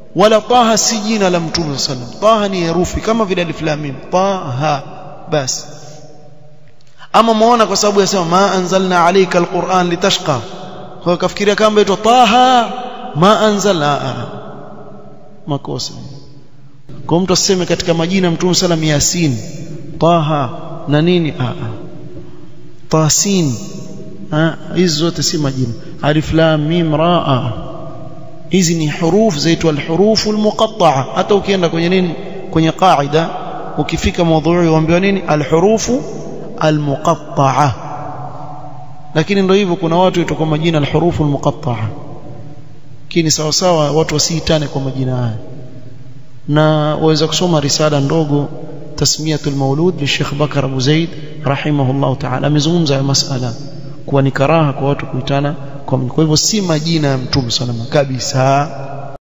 wala taha si jina la mtume sallam taha ni herufi kama vile alif lam mim taha basi ama muona kwa sababu yasema ma anzalna alayka alquran litashqa kwa kafikiria kama itwa taha ma anzalna makosa kwa mtu aseme katika majina mtume sallam yasin taha na nini a a tasin hizi zote si majina alif lam mim raa hizi ni huruf zaitwa alhurufu almuqatta'a hata ukienda kwenye nini kwenye qaida ukifika mada uambiwa nini alhurufu almuqatta'a lakini ndio hivyo kuna watu itoka majina alhurufu almuqatta'a kini sawa sawa watu wasiitane kwa majina haya na waweza kusoma risala ndogo tasmiyatul maulud li Sheikh Bakar Abu Zaid rahimahullah ta'ala amezungumza ya masala kuwa ni karaha kwa watu kuitana kwa hivyo si majina ya mtume salama kabisa